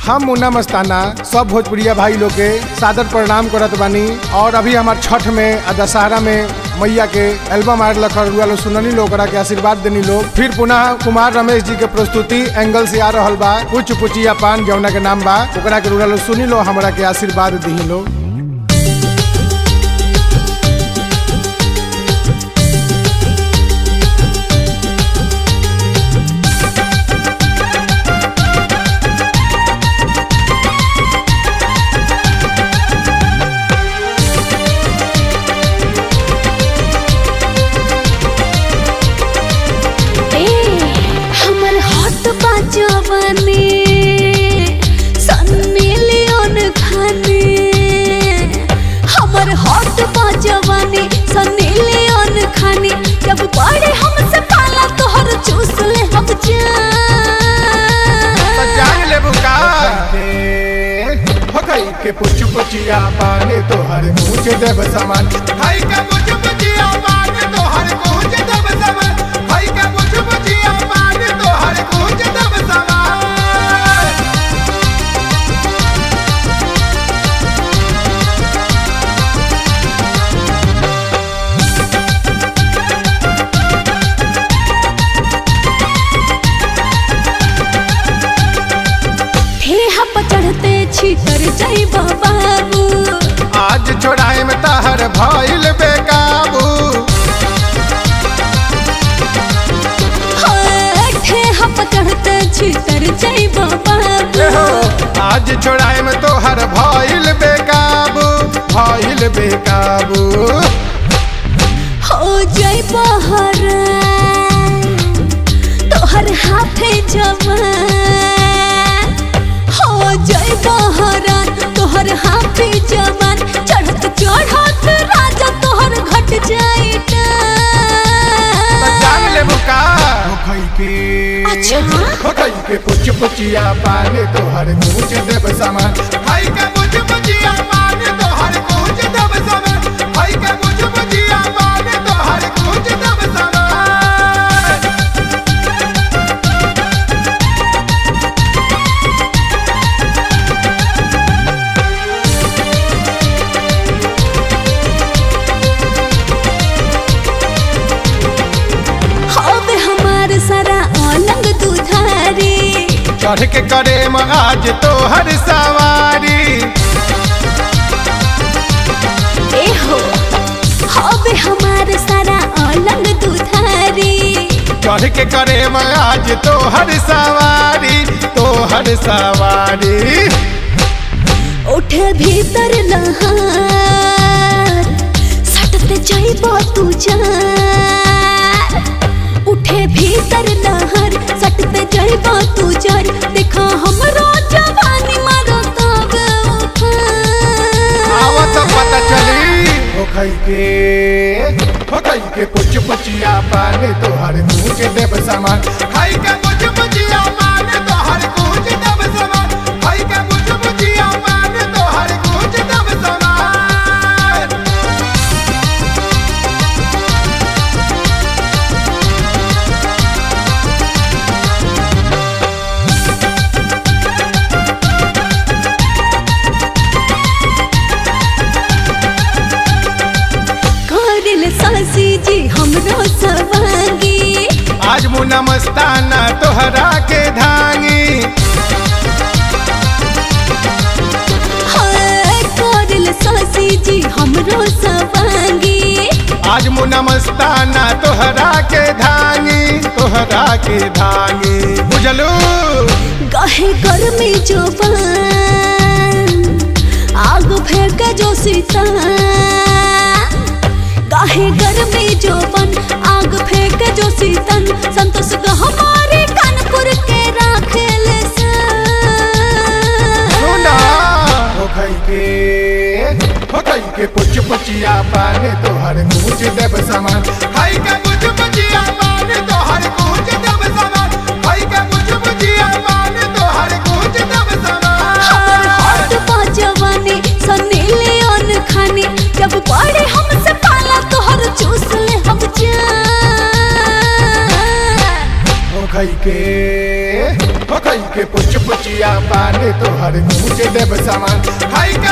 हम मुन्ना मस्ताना सब भोजपुरिया भाई लोग के सादर प्रणाम करत बानी और अभी हमार छठ में आ दशहरा में मैया के एल्बम आयल लखर रुआ लोग सुननी लोग ओकरा के आशीर्वाद देनी लोग फिर पुनः कुमार रमेश जी के प्रस्तुति एंगल से आ रहल बा कुछ पुचिया पान जौना के नाम बा ओकरा के रुआ लोग सुनी लो हमरा के आशीर्वाद दी लोग ए हमर हॉट बाजवने सन्नी लियोन खाने हमर हॉट बाजवने सन्नी लियोन खाने जब बड़े हमसे पाला तोहर चूस ले हम जान ले बुका हकई के पुछ पुचिया पाने तो हर मुझे देव समान भाई का मुझ मुझिया मान तो हर कुछ दब समान भाई का मुझ मुझिया मान तो हर कुछ दब समान ठेहा पर चढ़ते छितर जाई बाबू आज छोड़ाए में ताहर भइल बेकाबू ठेहा पर चढ़ते छितर जाई ए हो, बाबू आज छोड़ाए में तोहर भइल बेकाबू भइल बेकाबू हो जाई बहर तोहर हाथे जवान हो जाई बहर तोहर हाथे जवान चढ़त चढ़त राजा तोहर घट जाई जान ले बुका होखई के अच्छा होखई के पुछ पुचिया पाने तोहर मुझे देव समान भाई का मुझ मुझिया मान तो हर कुछ दब समान भाई का मुझ मुझिया मान तो हर कुछ दब समान हवे हमार सारा अलंग दुधारी चढ़ के करे में आज तोहर सवारी ए हो हवे हमार सारा अलंग दुधारी चढ़ के करे में आज तोहर सवारी तोहर सवारी उठे भीतर लहार सटते जाइबो तू जार उठे भीतर लहर सटते जाइबो तू जार देखा हमरो जवानी मारो तब आवत पता चली होखई के होखई के पुछ पुचिया पाने तोहर मुझे देव समान भाई का मुझ मुझिया मान तो हर कुछ दब समान भाई का मुझ मुझिया मान तो हर कुछ दब समान करिल सासी जी हमरो सवांगी आज मुना मस्ताना तोहरा के धांगी हाय करिल सासी जी हमरो सवांगी आज मुना मस्ताना तोहरा के धांगी तोहरा के धांगी बुझलू गहे गर्मी जोबान आग फेंक जो सीता गाहे गर्मी जोबन आग फेंक जो सीतन संतोष का हमारे कानपुर के राखेल सुना होखई के होखई के पुछ पुचिया पाने तोहर मुझे देव समान भाई का मुझ मुझिया मान तो हर कुछ दब समान भाई का मुझ मुझिया मान तो हर कुछ दब हमर समान हाथ बाजवानी सन्नी लियोन खानी जब बड़े हमसे पाला तोहर चूस ले हम जान होखई के हो खाई के पुच पुचिया पान तोहर गूंज देव सामान खाई